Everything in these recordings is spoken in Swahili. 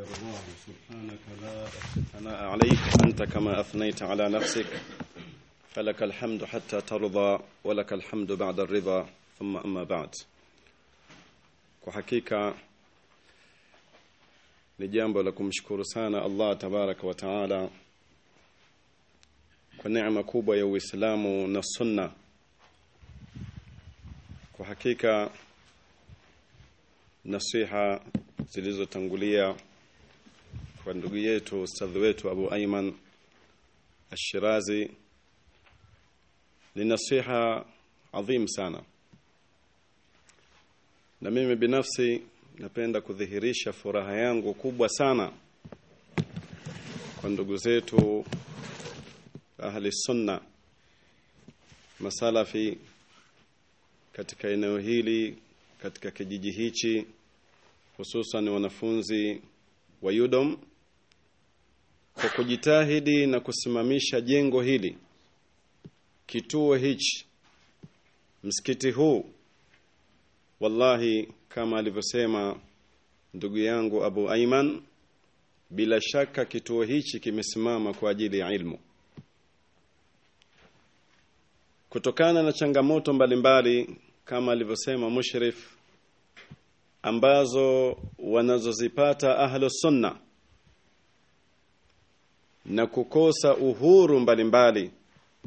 الله سبحانك لا أحصي ثناء عليك أنت كما أثنيت على نفسك فلك الحمد حتى ترضى ولك الحمد بعد الرضا ثم أما بعد kwa hakika ni jambo la kumshukuru sana Allah tabaraka wa taala kwa neema kubwa ya Uislamu na Sunna. Kwa hakika nasiha zilizotangulia kwa ndugu yetu ustadhi wetu Abu Ayman Ashirazi ni nasiha adhim sana, na mimi binafsi napenda kudhihirisha furaha yangu kubwa sana kwa ndugu zetu ahli sunna masalafi katika eneo hili katika kijiji hichi hususan wanafunzi wa Yudom kwa kujitahidi na kusimamisha jengo hili kituo hichi msikiti huu wallahi kama alivyosema ndugu yangu Abu Aiman bila shaka kituo hichi kimesimama kwa ajili ya ilmu kutokana na changamoto mbalimbali mbali, kama alivyosema mushrif ambazo wanazozipata ahlu sunna na kukosa uhuru mbalimbali mbali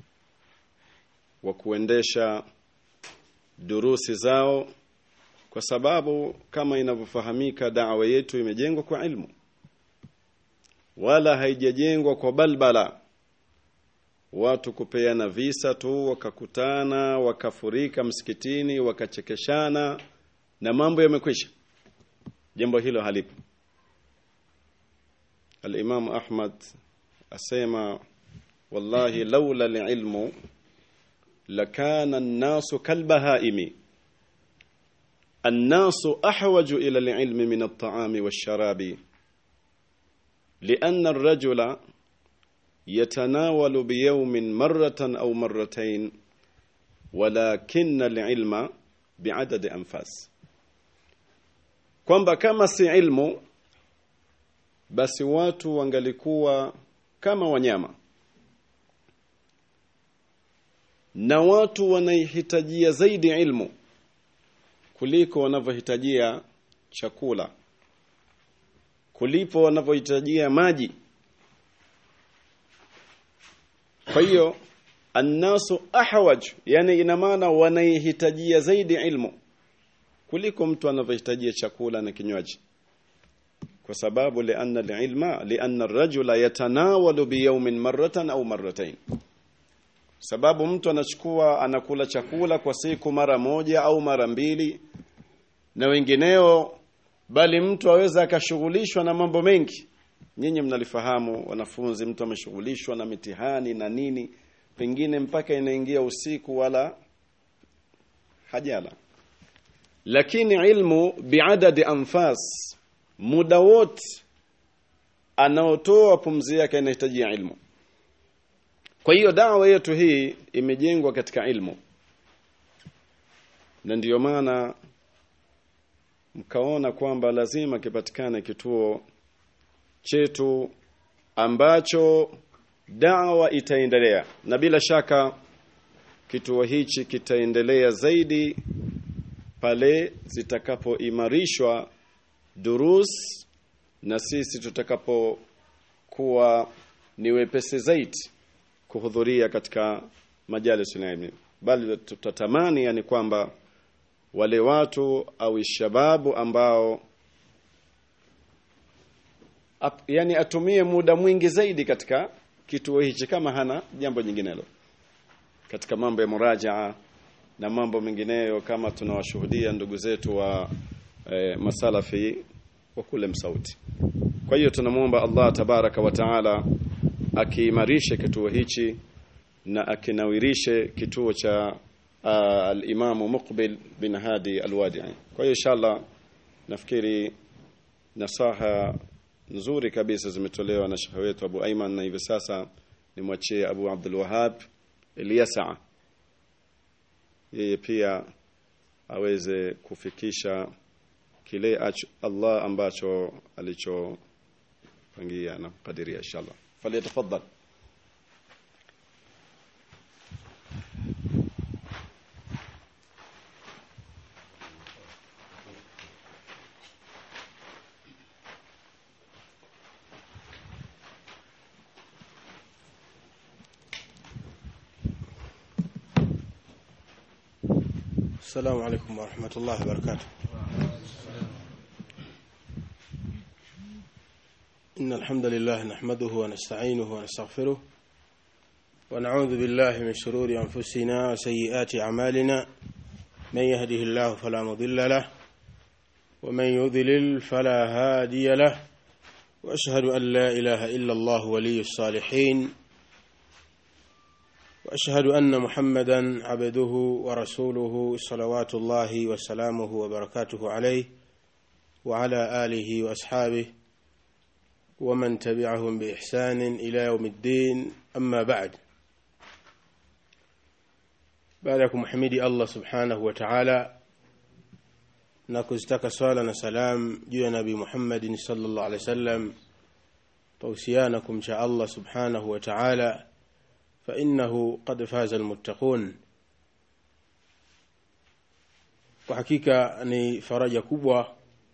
wa kuendesha durusi zao kwa sababu kama inavyofahamika da'wa yetu imejengwa kwa ilmu wala haijajengwa kwa balbala watu kupeana visa tu wakakutana wakafurika msikitini wakachekeshana na mambo yamekwisha jambo hilo halipo al-Imam Ahmad asema wallahi laula al-ilmu lakana an-nasu kalbahaimi الناس أحوج إلى العلم من الطعام والشراب لأن الرجل يتناول بيوم مرة أو مرتين ولكن العلم بعدد أنفاس kwamba kama si ilmu basi watu wangalikuwa kama wanyama na watu wanaihitajia zaidi ilmu kuliko wanavyohitajia chakula kulipo wanavyohitajia maji kwa hiyo annasu ahwaj yani ina maana wanaihitajia zaidi ilmu kuliko mtu anavyohitajia chakula na kinywaji kwa sababu lianna alilma lianna arrajula yatanawalu biyawmin marratan au marratayn sababu mtu anachukua anakula chakula kwa siku mara moja au mara mbili na wengineo bali mtu aweza akashughulishwa na mambo mengi nyinyi mnalifahamu wanafunzi mtu ameshughulishwa na mitihani na nini pengine mpaka inaingia usiku wala hajala lakini ilmu biadadi anfas muda wote anaotoa pumzi yake inahitajia ilmu kwa hiyo dawa yetu hii imejengwa katika ilmu na ndiyo maana mkaona kwamba lazima kipatikane kituo chetu ambacho dawa itaendelea na bila shaka kituo hichi kitaendelea zaidi pale zitakapoimarishwa durus na sisi tutakapokuwa ni wepesi zaidi kuhudhuria katika majalis ilmi bali tutatamani yani kwamba wale watu au shababu ambao ap, yani atumie muda mwingi zaidi katika kituo hichi kama hana jambo nyinginelo katika mambo ya murajaa na mambo mengineyo kama tunawashuhudia ndugu zetu wa e, masalafi wa kule msauti kwa hiyo tunamwomba Allah tabaraka wa taala akiimarishe kituo hichi na akinawirishe kituo cha uh, al-Imamu Muqbil bin Hadi al-Wadi'i. Kwa hiyo inshallah nafikiri nasaha nzuri kabisa zimetolewa na shekhe wetu Abu Aiman na hivi sasa nimwachie Abu Abdul Wahhab Ilyasa yeye pia aweze kufikisha kile Allah ambacho alicho pangia na kadiria inshallah falyatafaddal السلام عليكم ورحمة الله وبركاته إن الحمد لله نحمده ونستعينه ونستغفره ونعوذ بالله من شرور أنفسنا وسيئات أعمالنا من يهده الله فلا مضل له ومن يضلل فلا هادي له وأشهد أن لا إله إلا الله ولي الصالحين واشهد ان محمدا عبده ورسوله صلوات الله وسلامه وبركاته عليه وعلى اله واصحابه ومن تبعهم باحسان الى يوم الدين اما بعد بعدكم حميدي الله سبحانه وتعالى na kuzitaka swala na salam juu ya nabii Muhammad sallallahu alaihi wasallam tausiana kumcha Allah subhanahu wa ta'ala فإنه قد فاز المتقون kwa hakika ni faraja kubwa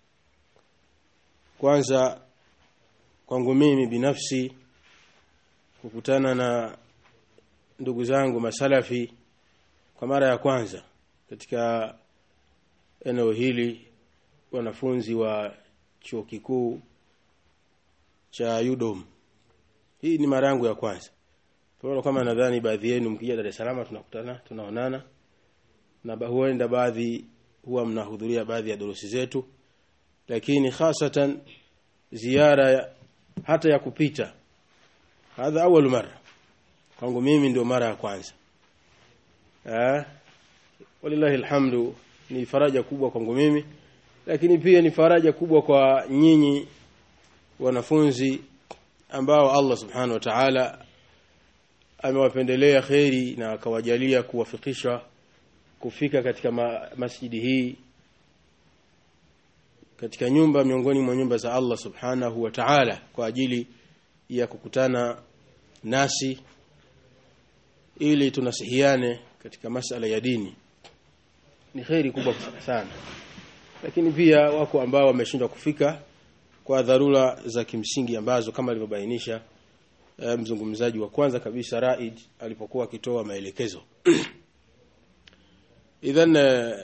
kwanza kwangu mimi binafsi kukutana na ndugu zangu masalafi kwa mara ya kwanza katika eneo hili wanafunzi wa chuo kikuu cha UDOM hii ni mara yangu ya kwanza kwa kama nadhani baadhi yenu mkija Dar es Salaam tunakutana tunaonana na huenda baadhi huwa mnahudhuria baadhi ya durusi zetu lakini hasatan ziara ya, hata ya kupita hadha awal mara kwangu mimi ndio mara ya kwanza eh walillahi alhamdu ni faraja kubwa kwangu mimi lakini pia ni faraja kubwa kwa nyinyi wanafunzi ambao Allah subhanahu wa ta'ala amewapendelea kheri na akawajalia kuwafikisha kufika katika ma, masjidi hii katika nyumba miongoni mwa nyumba za Allah subhanahu wa ta'ala kwa ajili ya kukutana nasi ili tunasihiane katika masala ya dini ni kheri kubwa sana lakini pia wako ambao wameshindwa kufika kwa dharura za kimsingi ambazo kama alivyobainisha mzungumzaji wa kwanza kabisa Raid alipokuwa akitoa maelekezo idhan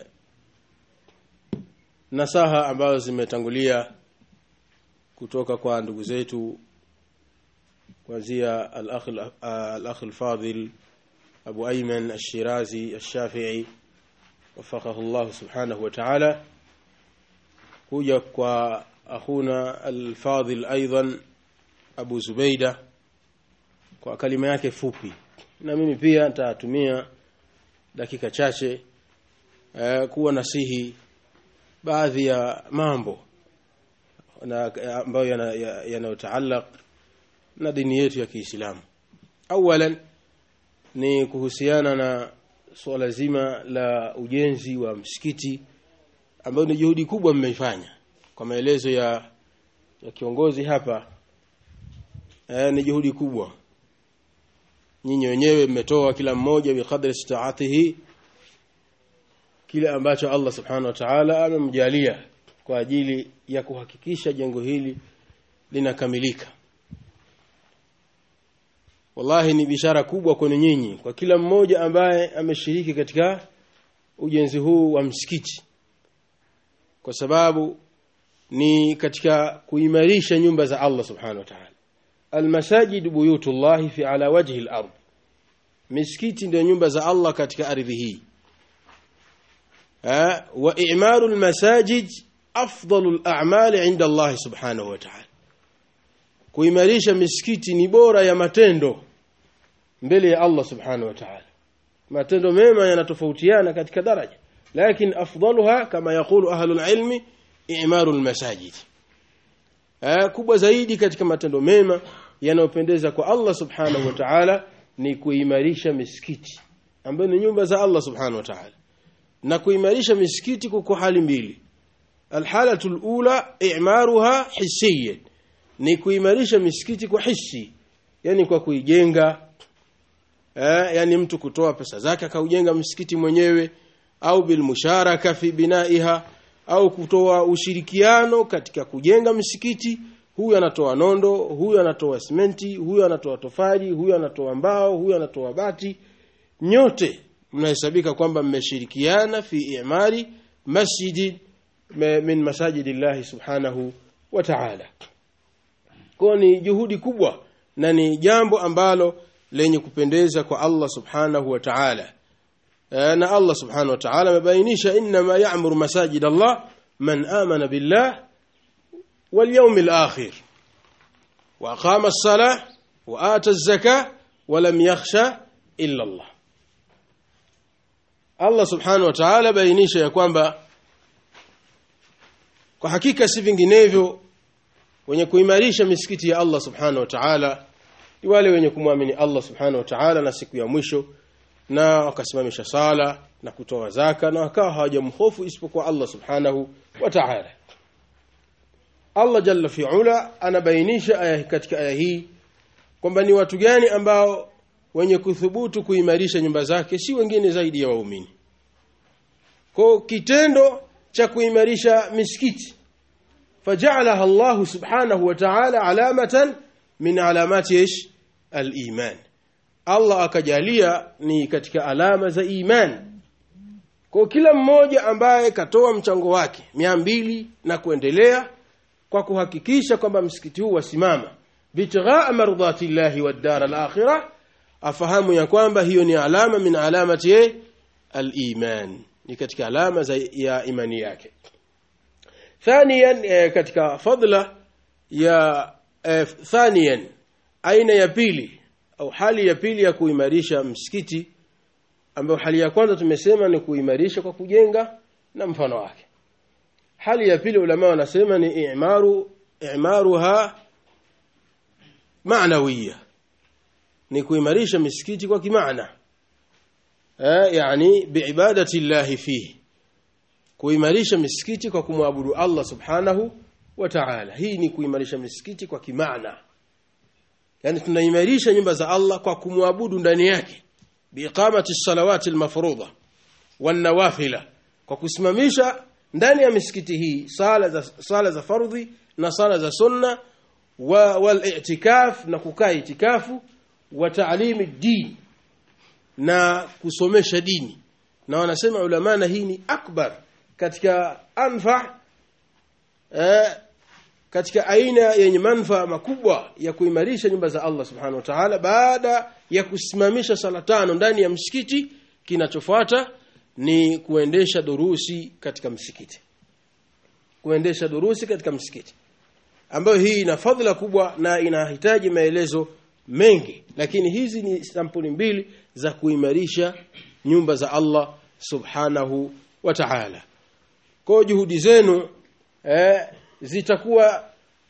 nasaha ambazo zimetangulia kutoka kwa ndugu zetu kuanzia al-akh al-akh al-fadil Abu Ayman al-Shirazi al-Shafi'i wafaqahu Allah subhanahu wa ta'ala kuja kwa akhuna al-fadil aidan Abu Zubaida kwa kalima yake fupi na mimi pia nitatumia dakika chache eh, kuwa nasihi baadhi ya mambo na ambayo yanayotaalaq yana na dini yetu ya Kiislamu awalan ni kuhusiana na suala zima la ujenzi wa msikiti ambayo ni juhudi kubwa mmeifanya kwa maelezo ya, ya kiongozi hapa eh, ni juhudi kubwa nyinyi wenyewe mmetoa kila mmoja biqadri istaatihi kile ambacho Allah subhanahu wa ta'ala amemjalia kwa ajili ya kuhakikisha jengo hili linakamilika wallahi ni bishara kubwa kwenu nyinyi kwa kila mmoja ambaye ameshiriki katika ujenzi huu wa msikiti kwa sababu ni katika kuimarisha nyumba za Allah subhanahu wa ta'ala almasajid buyutullahi fi ala wajhi al-ard misikiti ndio nyumba za Allah katika ardhi hii wa i'maru almasajid afdalu al-a'mal 'inda Allah subhanahu wa ta'ala kuimarisha misikiti ni bora ya matendo mbele ya Allah subhanahu wa ta'ala matendo mema yanatofautiana katika daraja lakini afdaluha kama yakulu ahlul ilmi i'maru almasajid kubwa zaidi katika matendo mema yanayopendeza kwa Allah subhanahu wa ta'ala ni kuimarisha misikiti ambayo ni nyumba za Allah subhanahu wa ta'ala na kuimarisha misikiti kwa hali mbili alhalatu alula i'maruha hissiyan ni kuimarisha misikiti kwa hisi yani kwa kuijenga eh, yani mtu kutoa pesa zake akaujenga msikiti mwenyewe au bilmusharaka fi binaiha au kutoa ushirikiano katika kujenga msikiti huyu anatoa nondo huyu anatoa simenti huyu anatoa tofali huyu anatoa mbao huyu anatoa bati nyote mnahesabika kwamba mmeshirikiana fi imari masjidi min masajidillahi subhanahu wa ta'ala kwa ni juhudi kubwa na ni jambo ambalo lenye kupendeza kwa Allah subhanahu wa ta'ala na Allah subhanahu wa ta'ala amebainisha inma ya'muru masajid Allah man amana billah wal yawmil akhir wa aqama as-salah wa ata az-zakah wa lam yakhsha illa Allah Allah subhanahu wa ta'ala bainisha ya kwamba kwa hakika si vinginevyo wenye kuimarisha misikiti ya Allah subhanahu wa ta'ala ni wale wenye kumwamini Allah subhanahu wa ta'ala na siku ya mwisho na wakasimamisha sala na kutoa zaka na wakawa hawajamhofu isipokuwa Allah subhanahu wa ta'ala Allah jalla fi'ala anabainisha aya katika aya hii kwamba ni watu gani ambao wenye kuthubutu kuimarisha nyumba zake si wengine zaidi ya waumini kwa kitendo cha kuimarisha misikiti faja'alaha Allah subhanahu wa ta'ala alamatan min alamati ish al-iman Allah akajalia ni katika alama za iman kwa kila mmoja ambaye katoa mchango wake mia mbili na kuendelea kwa kuhakikisha kwamba msikiti huu wasimama bitighaa mardhati llahi wad dar al-akhirah afahamu ya kwamba hiyo ni alama min alamati al-iman ni katika alama za ya imani yake thaniyan e, katika fadla ya e, thaniyan aina ya pili au hali ya pili ya kuimarisha msikiti ambayo hali ya kwanza tumesema ni kuimarisha kwa kujenga na mfano wake hali ya pili ulama wanasema ni i'maru i'maruha ma'nawiyya ni kuimarisha misikiti kwa kimaana eh yani biibadati llahi fihi kuimarisha misikiti kwa kumwabudu Allah subhanahu wa ta'ala hii ni kuimarisha misikiti kwa kimaana yani tunaimarisha nyumba za Allah kwa kumwabudu ndani yake biiqamati salawati almafruḍa wan nawafila kwa kusimamisha ndani ya misikiti hii sala za sala za fardhi na sala za sunna wa wal i'tikaf na kukaa itikafu wa ta'limi din na kusomesha dini na wanasema ulama na hii ni akbar katika anfa eh, katika aina yenye manufaa makubwa ya kuimarisha nyumba za Allah subhanahu wa ta'ala baada ya kusimamisha sala tano ndani ya msikiti kinachofuata ni kuendesha durusi katika msikiti kuendesha durusi katika msikiti ambayo hii ina fadhila kubwa na inahitaji maelezo mengi lakini hizi ni sampuli mbili za kuimarisha nyumba za Allah subhanahu wa ta'ala kwa juhudi zenu eh, zitakuwa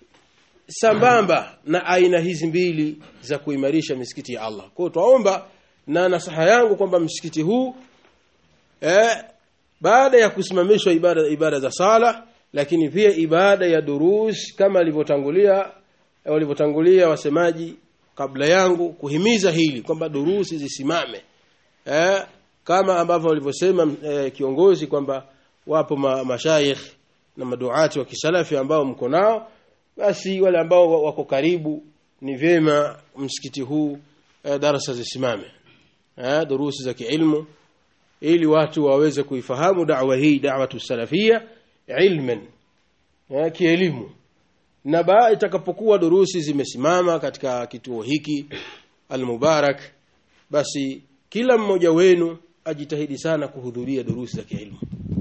sambamba na aina hizi mbili za kuimarisha misikiti ya Allah. Kwa hiyo twaomba na nasaha yangu kwamba msikiti huu eh, baada ya kusimamishwa ibada ibada za sala lakini pia ibada ya durus kama alivyotangulia walivyotangulia wasemaji kabla yangu kuhimiza hili kwamba durusi zisimame eh, kama ambavyo walivyosema eh, kiongozi kwamba wapo ma, mashayikh na maduati wa kisalafi ambao mko nao basi wale ambao wako karibu ni vyema msikiti huu eh, darasa zisimame eh, durusi za kiilmu ili watu waweze kuifahamu da'wa hii da'watu salafia ilman eh, kielimu na baada itakapokuwa durusi zimesimama katika kituo hiki almubarak basi kila mmoja wenu ajitahidi sana kuhudhuria durusi za kielimu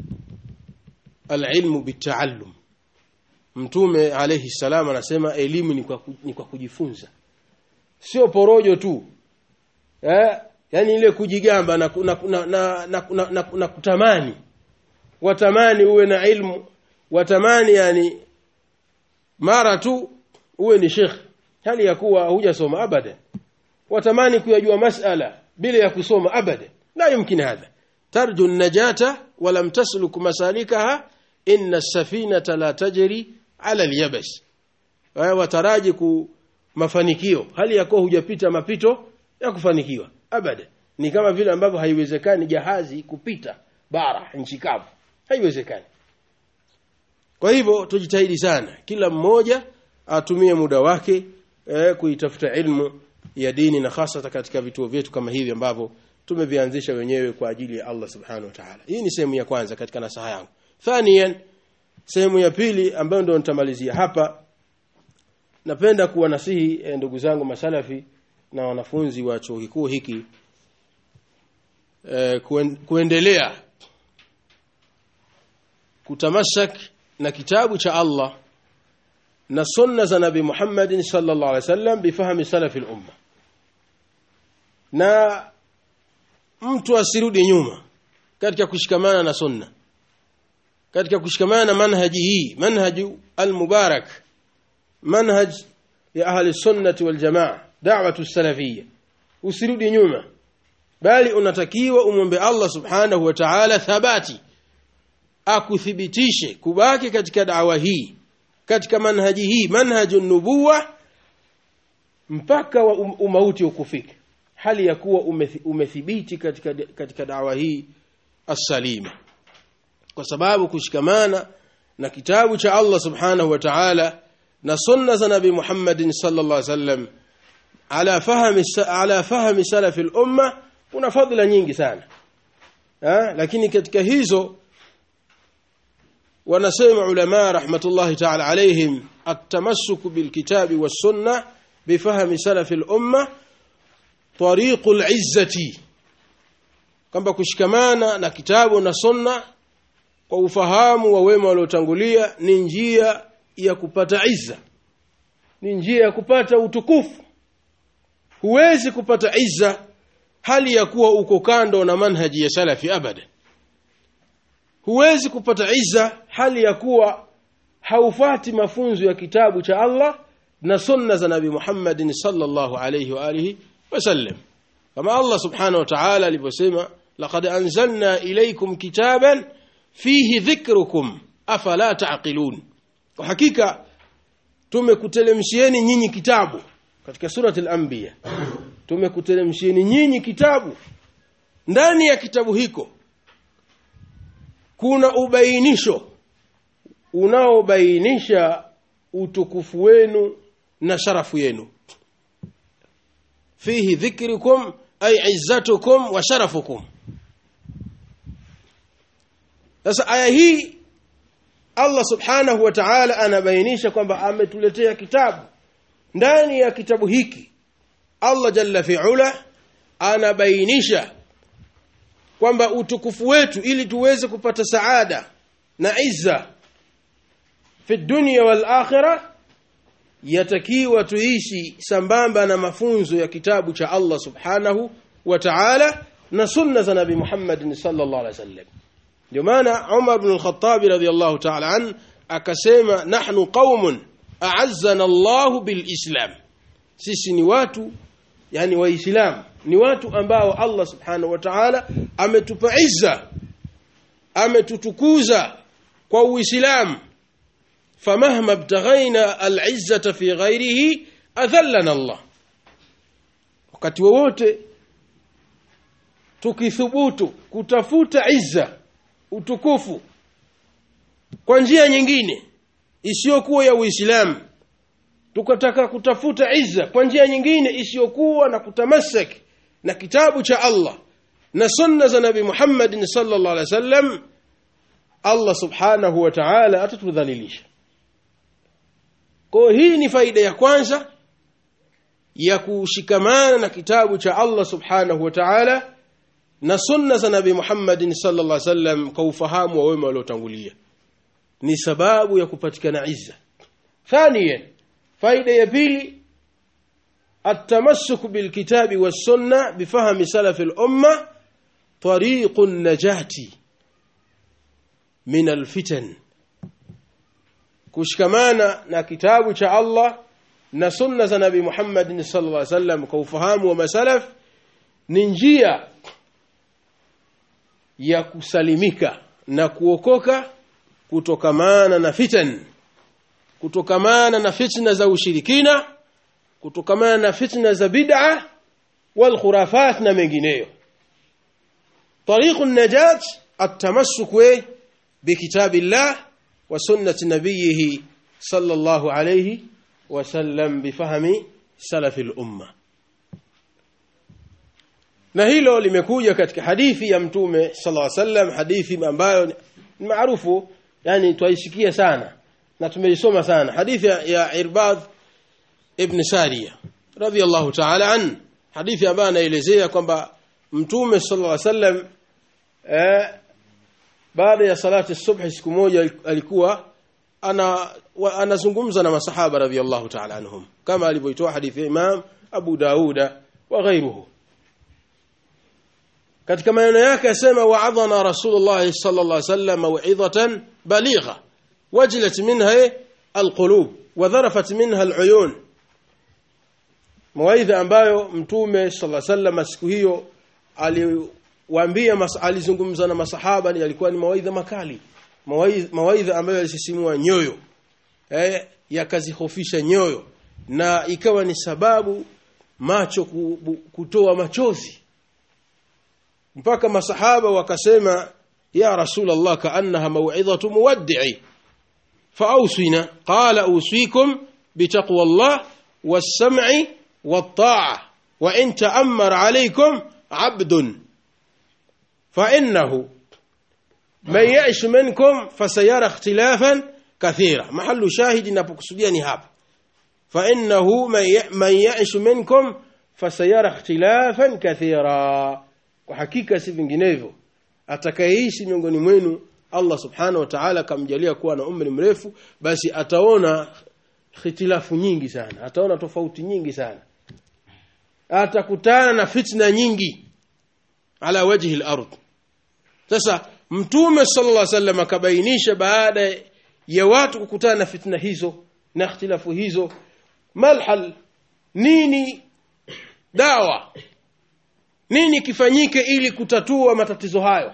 alilmu bitaallum mtume alayhi salam anasema elimu ni kwa, ni kwa kujifunza sio porojo tu eh yani ile kujigamba na, na, na, na, na, na, na, na kutamani watamani uwe na ilmu watamani yani mara tu uwe ni sheikh hali ya kuwa hujasoma abada watamani kuyajua masala bila ya kusoma abada la yumkin hadha tarju najata walam tasluk masalikaha inna as-safinata la tajri ala al-yabas eh, wataraji ku mafanikio hali ya kuwa hujapita mapito ya kufanikiwa abada ni kama vile ambavyo haiwezekani jahazi kupita bara nchi kavu haiwezekani kwa hivyo tujitahidi sana kila mmoja atumie muda wake eh, kuitafuta ilmu ya dini na hasa katika vituo vyetu kama hivi ambavyo tumevianzisha wenyewe kwa ajili ya Allah subhanahu wa ta'ala hii ni sehemu ya kwanza katika nasaha yangu thaniyan sehemu ya pili ambayo ndio nitamalizia hapa napenda kuwanasihi eh, ndugu zangu masalafi na wanafunzi wa chuo kikuu hiki eh, kuen, kuendelea kutamasak na kitabu cha Allah na sunna za Nabii Muhammad sallallahu alaihi wasallam bifahami salafi al-umma na mtu asirudi nyuma katika kushikamana na sunna katika kushikamana na manhaji hii manhaju al-mubarak manhaj ya ahli sunnati wal jamaa da'watu salafiyya usirudi nyuma bali unatakiwa umwombe Allah subhanahu wa ta'ala thabati akuthibitishe kubaki katika dawa hii katika manhaji hii manhaju nubuwa mpaka wa um, umauti ukufika hali ya kuwa umethi, umethibiti katika katika dawa hii as-salima kwa sababu kushikamana na kitabu cha Allah subhanahu wa ta'ala na sunna za nabii Muhammad sallallahu alaihi wasallam ala fahmi ala fahmi salaf al-umma kuna fadhila nyingi sana ha? lakini katika hizo wanasema ulama rahmatullahi ta'ala alaihim at-tamassuk bil kitabi was sunnah bifahmi salaf al-umma tariqul izzati kwamba kushikamana na kitabu na sunna kwa ufahamu wa wema waliotangulia ni njia ya kupata izza ni njia ya kupata utukufu huwezi kupata izza hali ya kuwa uko kando na manhaji ya salafi abada huwezi kupata izza hali ya kuwa haufati mafunzo ya kitabu cha Allah na sunna za Nabii Muhammad sallallahu alayhi wa alihi wasallam kama Allah subhanahu wa ta'ala aliposema laqad anzalna ilaykum kitaban fihi dhikrukum afala taqilun kwa hakika tumekutelemshieni nyinyi kitabu katika surati al-anbiya tumekutelemshieni nyinyi kitabu ndani ya kitabu hiko kuna ubainisho unaobainisha utukufu wenu na sharafu yenu fihi dhikrukum ay izzatukum wa sharafukum sasa aya hii Allah subhanahu wa ta'ala anabainisha kwamba ametuletea kitabu ndani ya kitabu hiki Allah jalla fi'ala anabainisha kwamba utukufu wetu ili tuweze kupata saada na izza fi dunya wal akhirah yatakiwa tuishi sambamba na mafunzo ya kitabu cha Allah subhanahu wa ta'ala na sunna za nabi Muhammad sallallahu alaihi wasallam ndio maana Umar ibn al-Khattab radhiyallahu ta'ala an akasema nahnu qaumun a'azzana Allah bil Islam sisi ni watu yani waislamu ni watu ambao Allah subhanahu wa ta'ala ametupa izza ametutukuza kwa uislamu famahma btaghaina al-izzata fi ghairihi adhallana Allah wakati wowote tukithubutu kutafuta izza utukufu kwa njia nyingine isiyokuwa ya Uislamu tukataka kutafuta izza kwa njia nyingine isiyokuwa na kutamasak na kitabu cha Allah na sunna za Nabi Muhammad sallallahu alaihi wasallam Allah subhanahu wa ta'ala atatudhalilisha kwa hii ni faida ya kwanza ya kushikamana na kitabu cha Allah subhanahu wa ta'ala na sunna za Nabi Muhammad sallallahu alaihi wasallam kwa ufahamu wa wema waliotangulia ni sababu ya kupatikana izza thaniyan faida ya pili التمسك بالكتاب والسنة بفهم سلف الأمة طريق النجاة من الفتن kushikamana na kitabu cha Allah na sunna za Nabii Muhammad sallallahu alaihi wasallam kwa ufahamu wa masalaf ni njia ya kusalimika na kuokoka kutokamana na fitan kutokamana na fitna za ushirikina kutokamana na fitna za bid'a wal khurafat na mengineyo طريق النجاة التمسك بكتاب الله وسنة نبيه صلى الله عليه وسلم بفهم سلف الأمة na hilo limekuja katika hadithi ya mtume sallallahu alaihi wasallam hadithi ambayo ni maarufu yani twaisikia sana na tumeisoma sana hadithi ya, ya Irbad ibn Sariya radhiyallahu ta'ala an hadithi ambayo anaelezea kwamba mtume sallallahu alaihi wasallam eh, baada ya salati subhi siku moja alikuwa ana wa, anazungumza na masahaba radhiyallahu ta'ala anhum kama alivyoitoa hadithi ya Imam Abu Dauda wa ghairuhu katika maneno yake yasema wa'adhana Rasulullah sallallahu alaihi wasallam maw'idhatan baligha wajlat minha alqulub wa dharafat minha aluyun mawaidha ambayo mtume sallallahu alaihi wasallam siku hiyo aliwaambia alizungumza na masahaba ni yalikuwa ni mawaidha makali mawaidha, mawaidha ambayo yalisisimua nyoyo eh yakazihofisha nyoyo na ikawa ni sababu macho kutoa machozi mpaka masahaba wakasema ya rasul allah kaannaha maw'idhatu muwaddi'i فأوصينا قال أوصيكم بتقوى الله والسمع والطاعة وإن تأمر عليكم عبد فإنه من يعش منكم فسيرى اختلافا كثيرا محل شاهد نبقصديا نهاب فإنه من يعش منكم فسيرى اختلافا كثيرا وحقيقة سيفنجنيفو atakayeishi miongoni mwenu Allah subhanahu wa ta'ala kamjalia kuwa na umri mrefu basi ataona khitilafu nyingi sana ataona tofauti nyingi sana atakutana na fitna nyingi ala wajhi al-ard sasa mtume sallallahu alaihi wasallam akabainisha baada ya watu kukutana na fitna hizo na ikhtilafu hizo malhal nini dawa nini kifanyike ili kutatua matatizo hayo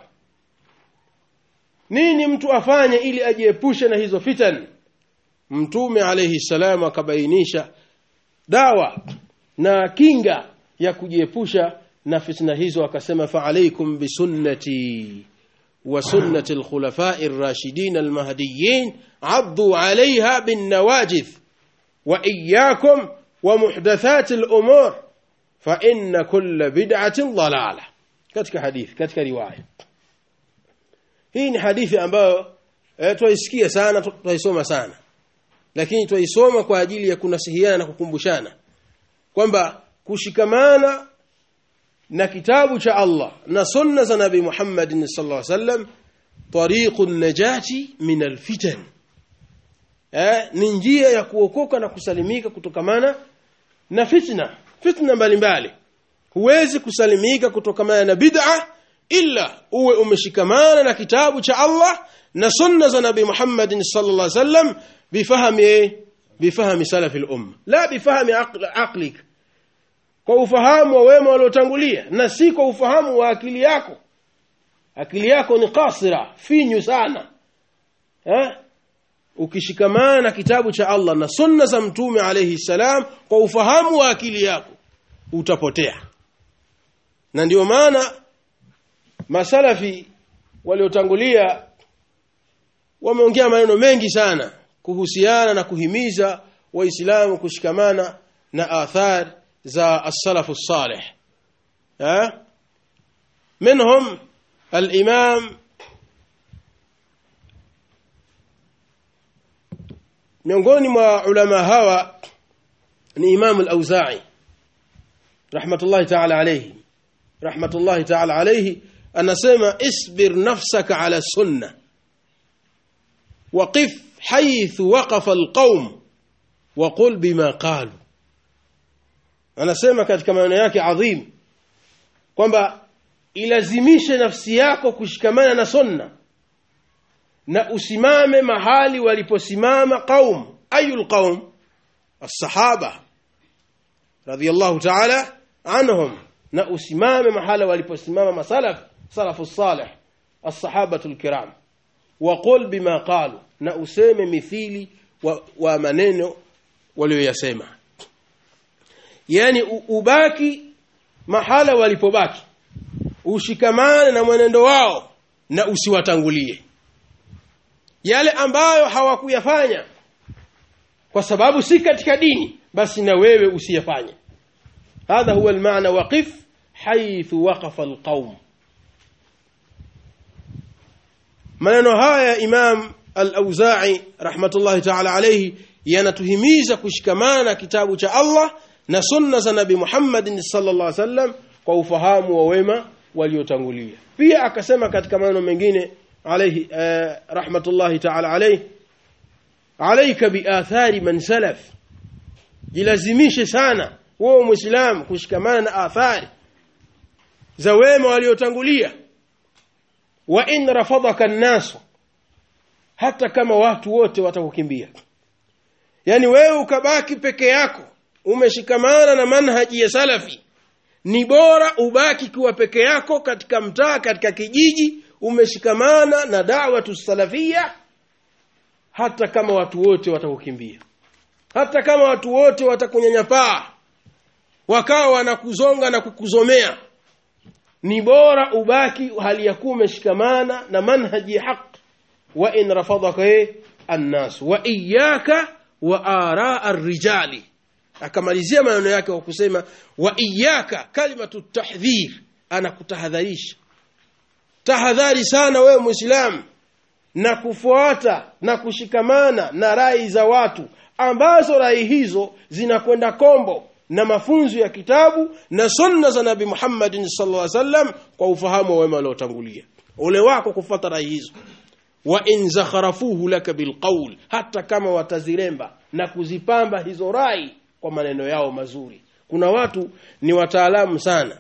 nini mtu afanye ili ajiepushe na hizo fitan mtume alayhi salam akabainisha dawa na kinga ya kujiepusha na fitna hizo akasema fa alaykum bisunnati wa sunnati alkhulafa'i ar-rashidin al-mahdiyyin 'addu 'alayha bin nawajidh wa iyyakum wa muhdathat al-umur fa inna kulla bid'atin dalalah katika hadithi katika riwaya hii ni hadithi ambayo eh, twaisikia sana twaisoma sana lakini twaisoma kwa ajili ya kunasihiana na kukumbushana kwamba kushikamana na kitabu cha Allah na sunna za Nabii Muhammad sallallahu alaihi wasallam tariqun najati min alfitan eh, ni njia ya kuokoka na kusalimika kutokamana na fitna fitna mbalimbali huwezi kusalimika kutokamana na bid'a illa uwe umeshikamana na kitabu cha Allah na sunna za Nabii Muhammad sallallahu alaihi wasallam bifahami bifahami salafi al-umma la bifahami aqlik kwa ufahamu wa wema waliotangulia na si kwa ufahamu wa akili yako akili yako ni kasira finyu sana eh ukishikamana na kitabu cha Allah na sunna za mtume alayhi salam kwa ufahamu wa akili yako utapotea na ndio maana masalafi waliotangulia wameongea maneno mengi sana kuhusiana na kuhimiza waislamu kushikamana na athar za as-salafu salih eh منهم الامام miongoni mwa ulama hawa ni Imam al-Auza'i rahmatullahi ta'ala alayhi rahmatullahi ta'ala alayhi anasema isbir nafsaka ala sunna waqif haythu waqafa alqaum waqul bima qalu anasema katika maneno yake adhim kwamba ilazimishe nafsi yako kushikamana na sunna na usimame mahali waliposimama qaum ayul qaum as-sahaba radiyallahu ta'ala anhum na usimame mahala waliposimama masalaf salafu salih as-sahabatu al-kiram waqul bima qalu na useme mithili wa, wa maneno walioyasema yani u- ubaki mahala walipobaki ushikamane na mwenendo wao na usiwatangulie yale ambayo hawakuyafanya kwa sababu si katika dini basi na wewe usiyafanye hadha huwa almaana waqif haythu waqafa alqaum maneno haya imam al-auza'i rahmatullahi ta'ala alayhi yanatuhimiza kushikamana kitabu cha Allah na sunna za nabi Muhammad sallallahu alaihi wasallam kwa ufahamu wa wema waliotangulia pia akasema katika maneno mengine alayhi eh, rahmatullahi ta'ala alayhi alayka biathari man salaf jilazimishe sana wewe muislamu kushikamana na athari za wema waliotangulia wa in rafadaka an-nas hata kama watu wote watakukimbia yani wewe ukabaki peke yako umeshikamana na manhaji ya salafi ni bora ubaki kuwa peke yako katika mtaa katika kijiji umeshikamana na da'watu salafia hata kama watu wote watakukimbia hata kama watu wote watakunyanyapaa wakawa wanakuzonga na kukuzomea ni bora ubaki hali ya kuwa umeshikamana na manhaji ya haq wa in rafadaka annas wa iyyaka wa araa ar-rijali akamalizia maneno yake kwa kusema wa iyyaka kalimatu tahdhir anakutahadharisha tahadhari sana wewe muislamu na kufuata na kushikamana na rai za watu ambazo rai hizo zinakwenda kombo na mafunzo ya kitabu na sunna za nabi Muhammad sallallahu alaihi wasallam kwa ufahamu wa wema waliotangulia ole wako kufuata rai hizo wa in zakharafuhu laka bilqawl hata kama wataziremba na kuzipamba hizo rai kwa maneno yao mazuri kuna watu ni wataalamu sana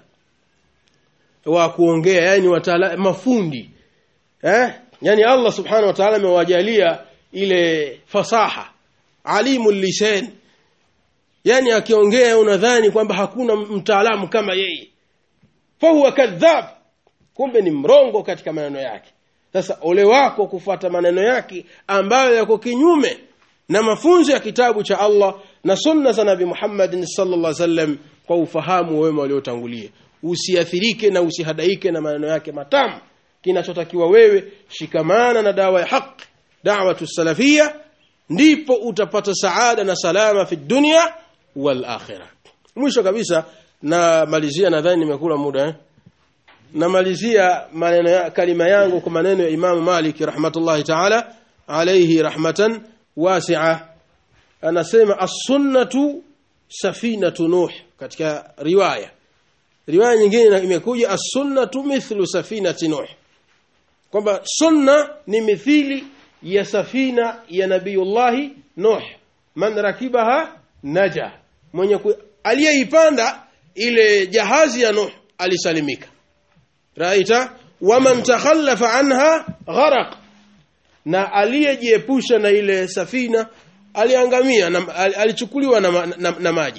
wa kuongea yani wataalamu mafundi eh yani Allah subhanahu wa ta'ala amewajalia ile fasaha alimu lisan yani akiongea unadhani kwamba hakuna mtaalamu kama yeye fahuwa kadhab kumbe ni mrongo katika maneno yake sasa ole wako kufuata maneno yake ambayo yako kinyume na mafunzo ya kitabu cha Allah na sunna za Nabii Muhammad sallallahu alaihi wasallam kwa ufahamu wema waliotangulia usiathirike na usihadaike na maneno yake matamu kinachotakiwa wewe shikamana na dawa ya haq da'watu salafia ndipo utapata saada na salama fi dunya wal akhirah mwisho kabisa na malizia nadhani nimekula muda eh? namalizia maneno ya kalima yangu kwa maneno ya Imam Malik rahmatullahi ta'ala alayhi rahmatan wasi'a anasema as-sunnatu safinatu nuh katika riwaya riwaya nyingine imekuja as-sunnatu mithlu safinati nuh kwamba sunna ni mithili ya safina ya nabiyullahi nuh man rakibaha naja mwenye aliyeipanda ile jahazi ya nuh alisalimika raita waman takhallafa anha gharaq na aliyejiepusha na ile safina aliangamia na, alichukuliwa na, na, na maji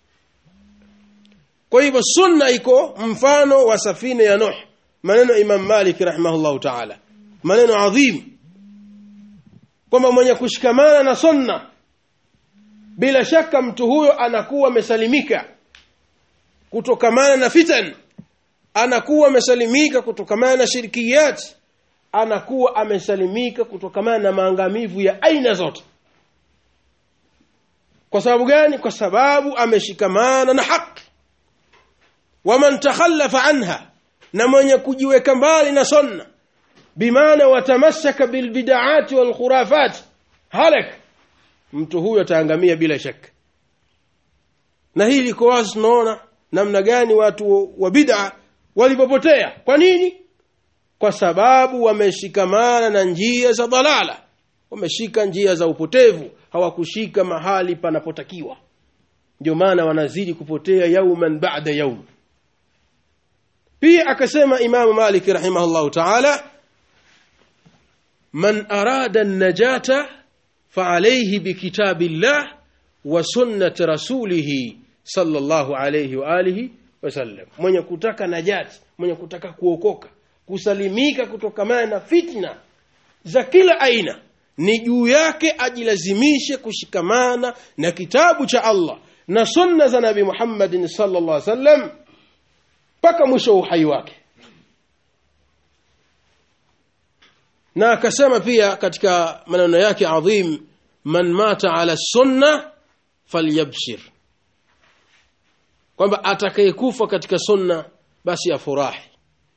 kwa hivyo sunna iko mfano wa safina ya Nuh maneno Imam Malik rahimahullahu ta'ala maneno adhim kwamba mwenye kushikamana na sunna bila shaka mtu huyo anakuwa amesalimika kutokamana na fitan anakuwa amesalimika kutokamana na shirkiyat anakuwa amesalimika kutokamana na maangamivu ya aina zote kwa sababu gani kwa sababu ameshikamana na haki waman takhallafa anha na mwenye kujiweka mbali na sunna bimaana watamassaka bilbid'ati wal khurafat halak mtu huyo ataangamia bila shaka na hili liko wazi tunaona namna gani watu wa bid'a walipopotea kwa nini kwa sababu wameshikamana na njia za dalala wameshika njia za upotevu hawakushika mahali panapotakiwa ndio maana wanazidi kupotea yauman ba'da yaum pia akasema imamu malik rahimahullahu ta'ala man arada an-najata fa'alayhi bikitabillah wa sunnati rasulih sallallahu alayhi wa alihi wasallam mwenye kutaka najati mwenye kutaka kuokoka kusalimika kutokamana na fitna za kila aina ni juu yake ajilazimishe kushikamana na kitabu cha Allah na sunna za Nabii Muhammadin sallallahu alaihi wasallam mpaka mwisho wa uhai wake na akasema pia katika maneno yake adhim man mata ala sunna falyabshir kwamba atakayekufa katika sunna basi afurahi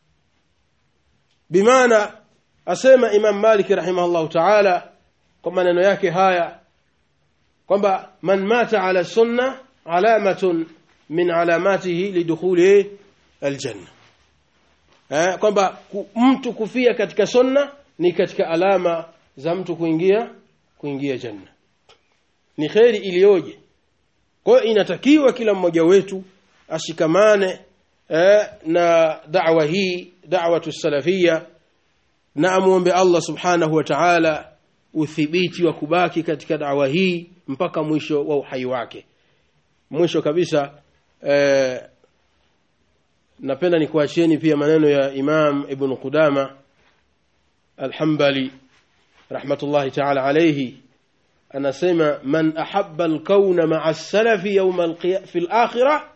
bimaana asema Imam Malik rahimahullah ta'ala kwa maneno yake haya kwamba man mata ala sunna alamatun min alamatihi lidukhuli aljanna eh kwamba ku, mtu kufia katika sunna ni katika alama za mtu kuingia kuingia janna ni kheri iliyoje kwa hiyo inatakiwa kila mmoja wetu ashikamane eh, na da'wa hii da'watu salafia na amuombe Allah subhanahu wa ta'ala uthibiti wa kubaki katika da'wa hii mpaka mwisho wa uhai wake mwisho kabisa eh, napenda nikuachieni pia maneno ya Imam Ibn Qudama Al-Hanbali rahmatullahi ta'ala alayhi anasema man ahabba al-kauna ma'a as-salafi yawm al-qiyamah fi al-akhirah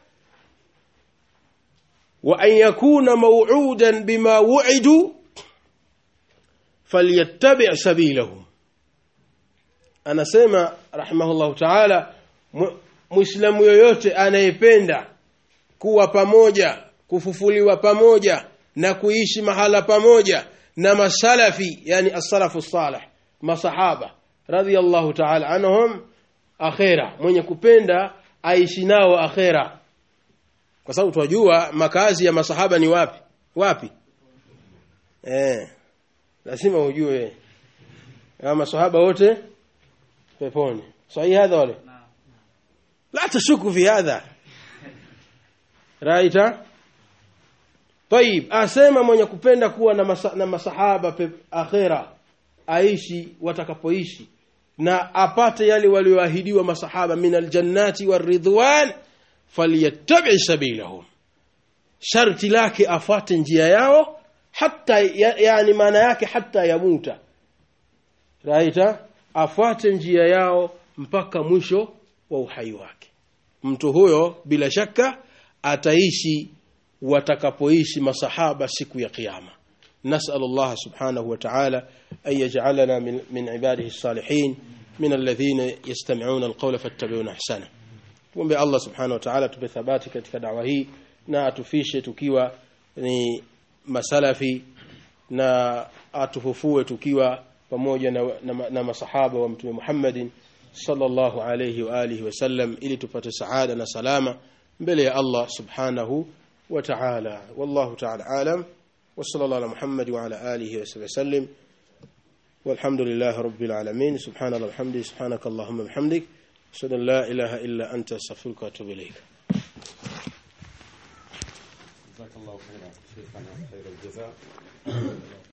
wa an yakuna maw'udan bima wu'idu falyattabi' sabilahum anasema rahimahullahu ta'ala muislamu yoyote anayependa kuwa pamoja kufufuliwa pamoja na kuishi mahala pamoja na masalafi yani as-salafu salih masahaba radhiyallahu ta'ala anhum akhera mwenye kupenda aishi nao akhera kwa sababu tunajua makazi ya masahaba ni wapi wapi eh lazima ujue kama masahaba wote peponi sahihi hadha wale la tashuku fi hadha raita طيب asema mwenye kupenda kuwa na, masa, na masahaba pe, akhera aishi watakapoishi na apate yale walioahidiwa masahaba min aljannati waridwan falyattabi sabilahum sharti lake afate njia yao hata ya, yani maana yake hata yamuta raita afuate njia yao mpaka mwisho wa uhai wake mtu huyo bila shaka ataishi watakapoishi masahaba siku ya kiyama نسأل الله سبحانه وتعالى أن يجعلنا من, من عباده الصالحين من الذين يستمعون القول فاتبعون أحسنه tuombe Allah subhanahu wa ta'ala tupe thabati katika dawa hii na atufishe tukiwa ni masalafi na atufufue tukiwa pamoja na, na, na masahaba wa mtume Muhammadin sallallahu alayhi wa alihi wasallam ili tupate saada na salama mbele ya Allah subhanahu wa ta'ala wallahu ta'ala alam wa sallallahu ala Muhammad wa ala alihi wa sallam والحمد لله رب العالمين سبحان الله وبحمده سبحانك اللهم وبحمدك أشهد أن لا إله إلا أنت أستغفرك وأتوب إليك جزاك الله خيرا شيخنا خير الجزاء